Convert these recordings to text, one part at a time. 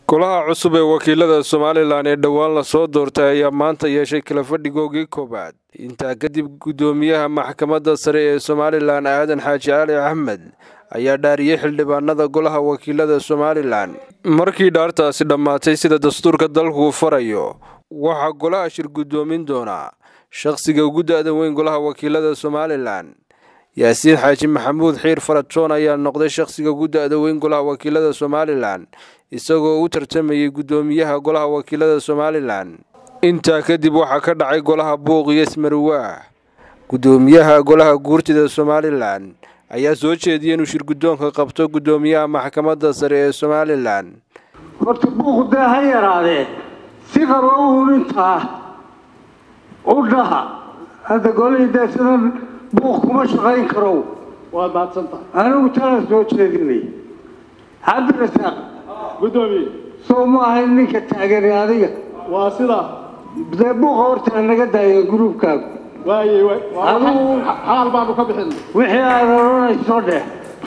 golaha cusub ee wakiilada somalilan ee dhowaan lasoo doortay ayaa maanta yeeshay kala fadhigoogii koowaad intaa kadib guddoomiyaha maxkamadda sare ee somalilan aadan xaaji cali axmed ayaa dhaariyey xildhibaanada golaha wakiilada somalilan markii dhaartaasi dhammaatay sida dastuurka dalku farayo waxaa golaha shir guddoomin doonaa shaqsiga ugu da-da weyn golaha wakiilada somalilan yaasiin xaaji maxamuud xiir farajoon ayaa noqday shaqsiga ugu da-da weyn golaha wakiilada somalilan isagoo u tartamayay guddoomiyaha golaha wakiilada somalilan intaa kadib waxaa ka dhacay golaha buuq iyo ismarwaah guddoomiyaha golaha guurtida somalilan ayaa soo jeediyay inuu shir guddoonka qabto guddoomiyaha maxkamadda sare ee somalilan horta buuqu dee ha yaraadee si qaba uun intaa u dhaha hadda golihii dee sidan buuq kuma shaqayn karow waad mahadsantahay anigu tala soo jeedinay cabdirasaaq guddoomiye soo ma ahayn ninka taagani adiga waa sida dee buuqa horta naga daaya gruubkaagu waaye Adigu- xaal baanu ka bixin wixii aad odhanayso dheh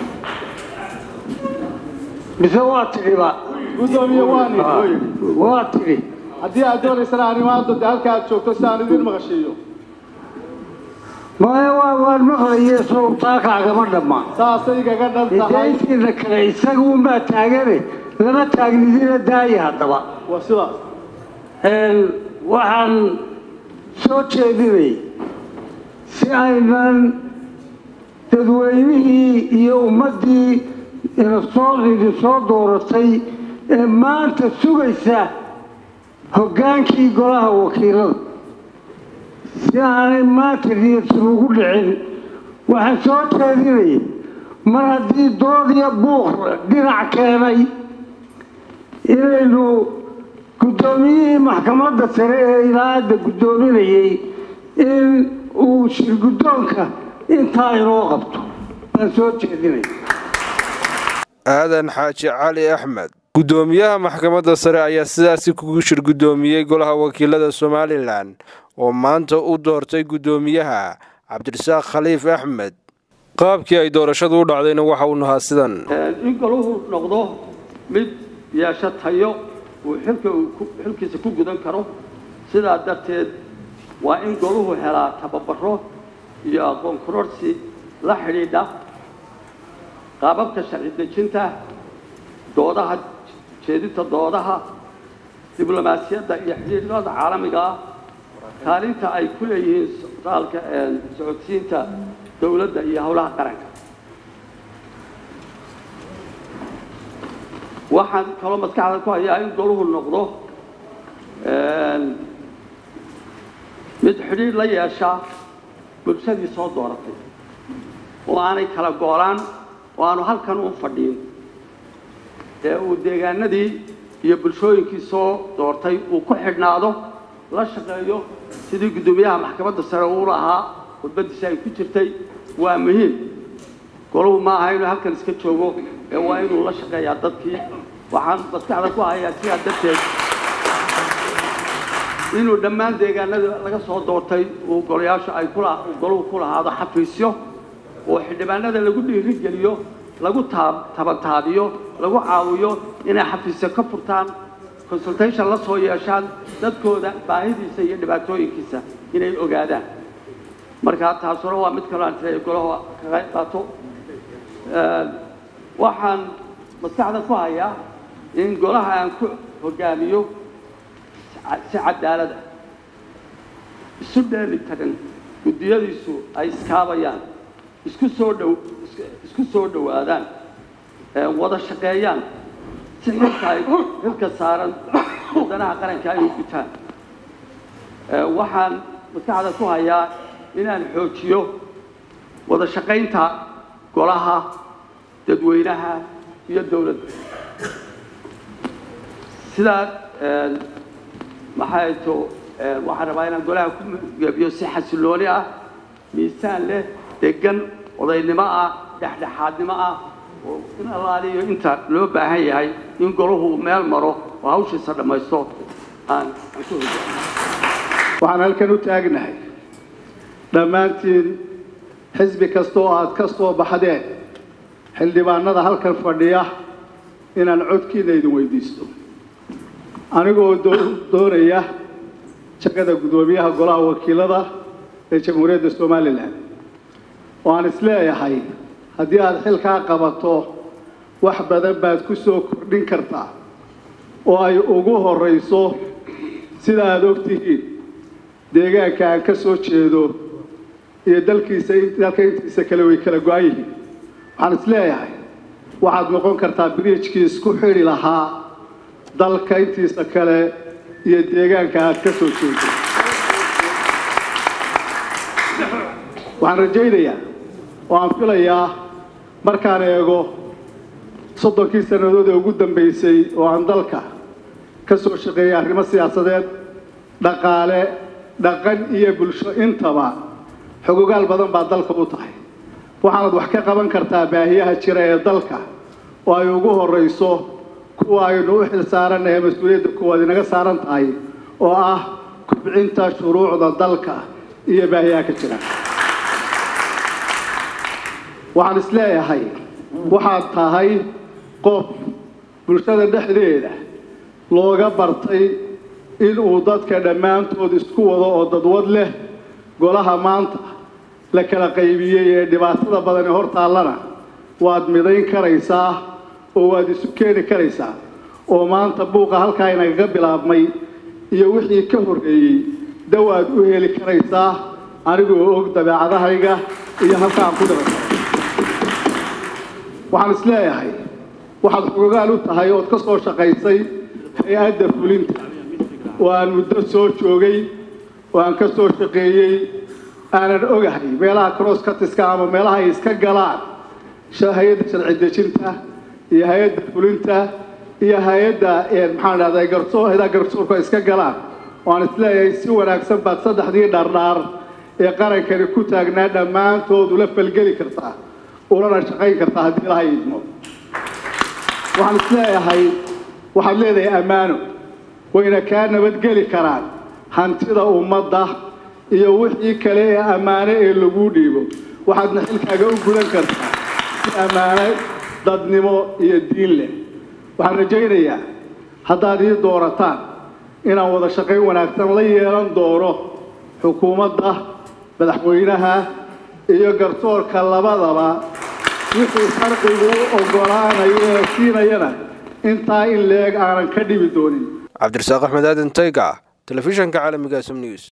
mise waa tidhiba guddoomiye waan idhi waa tidhi haddii aad doonaysana arrimaada de halka aad joogto si aan idin maqashiiyo maya waa waan maqlaye sow taakaagama dhamma saasay igaga dhan tahay intiina kale isaga unbaa taagane lama taagnidina daaya haddaba waa sidaas Een, waxaan soo jeedinay si aynan dadweynihii iyo ummaddii inasoo idin soo dooratay ee maanta sugaysa hoggaankii golaha wakiilada si aanay maanta niyadsan ugu dhicin waxaan soo jeedinay mar haddii dood iyo buuq dhinac keenay inaynu guddoomiyihii maxkamadda sare ee ilaahadda guddoominayay in uu shir guddoonka intaa inoo qabto baan soo jeedinay aadan xaaji cali axmed guddoomiyaha maxkamadda sare ayaa sidaasi kugu shir guddoomiyey golaha wakiilada somalilan oo maanta u doortay guddoomiyaha cabdirasaaq khaliif axmed qaabkii ay doorashadu u dhacdayna waxa uu nahaa sidan in golahu noqdo mid yeesho tayo uu xilka uu ku- xilkiisa ku gudan karo sidaa darteed waa in golahu helaa tababaro iyo aqoon kororsi la xidhiidha qaababka sharci dejinta doodaha jeedinta doodaha diblomaasiyadda iyo xidhiidhada caalamiga ah kaalinta ay ku leeyihiin socdaalka ee socodsiinta dowladda iyo howlaha qaranka waxaan kaloo maskaxda ku hayaa in goluhu noqdo een, mid xidhiidh la yeesha bulshadii soo dooratay oo aanay kala goolaan oo aanu halkan u fadhiin ee uu deegaanadii iyo bulshooyinkii soo doortay uu ku xidhnaado la shaqeeyo sidii guddoomiyaha maxkamadda sare uu lahaa khudbadiisa ay ku jirtay waa muhiim goluhu ma aha inuu halkan iska joogo ee waa inuu la shaqeeyaa dadkii waxaan maskaxda ku hayaa sidaa darteed inuu dhammaan deegaanada laga soo doortay uu golayaashu ay kula uu goluhu ku lahaado xafiisyo oo xildhibaanada lagu dhiirigeliyo lagu taab tabantaabiyo lagu caawiyo inay xafiisyo ka furtaan consultation la soo yeeshaan dadkooda baahidiisa iyo dhibaatooyinkiisa inay ogaadaan marka taasuna waa mid kaloo aan tiraya golaha ka qayb qaato Een, waxaan maskaxda ku hayaa in golaha aan ku hogaamiyo si cadaalad ah isu dheeli tagan guddiyadiisu ay iskaabayaan isku soo dhow is- isku soo dhowaadaan ee wada shaqeeyaan si xilka ay xilka saaran wadanaha qaranka ay u gutaan Ee, waxaan maskaxda ku hayaa inaan xoojiyo wada shaqaynta golaha dadweynaha iyo dowladda sidaa een, maxay to een, waxaan rabaa inaan golaha ku gebiyo si xasilooni ah miisaan leh degan odaynimo ah dhexdhexaadnimo ah oo in allaaliyo inta loo baahan yahay in golahu meel maro oo hawshiisa dhammaysto aan aan ku hogaamiyo waxaan halkan u taagnahay dhammaantiin xisbi kasta oo aad ka soo baxdeen xildhibaanada halkan fadhiya inaan codkiina idin weydiisto anigoo doonaya jagada guddoomiyaha golaha wakiilada ee jamhuuriyadda somalilan oo aan isleeyahay haddii aada xilkaa qabato wax badan baad ku soo kordhin kartaa oo ay ugu horrayso sida aada og tihiin deegaanka aan ka soo jeedo iyo dalkiisa dalka intiisa kale way kala go-an yihiin waxaan isleeyahay waxaad noqon kartaa biriijkii isku xidhi lahaa dalka intiisa kale iyo deegaanka aad ka soo jeedo waxaan rajaynayaa oo aan filayaa markaan eego soddonkii sannadood ee ugu dambaysay oo aan dalka ka soo shaqeeyay arrimo siyaasadeed dhaqaale dhaqan iyo bulsho intaba xogogaal badan baa dalka u tahay waxaanad wax ka qaban kartaa baahiyaha jira ee dalka oo ay ugu horrayso kuwa aynu u xil saarannahay mas-uuliyadda kuwaad inaga saaran tahay oo ah kubcinta shuruucda dalka iyo baahiyaha ka jira waxaan isleeyahay waxaad tahay qof bulshada dhexdeeda looga bartay inuu dadka dhammaantood isku wado oo dadwad leh golaha maanta la kala qaybiyey ee dhibaatada badan ee hor taallana waad midayn karaysaa oo waad isu keeni karaysaa oo maanta buuqa halkaa inagaga bilaabmay iyo wixii ka horreeyey dawaad u heli karaysaa anigoo og dabeecadahayga iyo halkaan ku dhiban waxaan isleeyahay waxaad xogogaal u tahay ood ka soo shaqaysay hay-adda fulinta oo aan muddo soo joogay oo aan ka soo shaqeeyey aanan ogahay meelaha cross cutiska ama meelaha ay iska galaan hay-adda sharci dejinta iyo hay-adda fulinta iyo hay-adda maxaan dhahday garsoor hay-adaha garsoorku ay iska galaan oo aan isleeyahay si wanaagsan baad saddexdii dhardhaar ee qarankani ku taagnaa dhammaantood ula falgeli kartaa ulana shaqayn kartaa haddii ilaha idmo waxaan isleeyahay waxaad leedahay ammaano wayna kaa nabadgeli karaan hantida ummadda iyo wixii kale ee ammaano ee laguu dhiibo waxaadna xilkaaga u gudan kartaa si ammaano dadnimo iyo diin leh waxaan rajaynayaa haddaad ii doorataan inaan wada shaqayn wanaagsan la yeelan doono xukuumadda madaxweynaha iyo garsoorka labadaba wixii farqigu u oggolaanayo ee siinayana intaa in leeg aanan ka dhibi doonin cabdirasaaq axmed aadan tayga telefishanka caalamiga sm news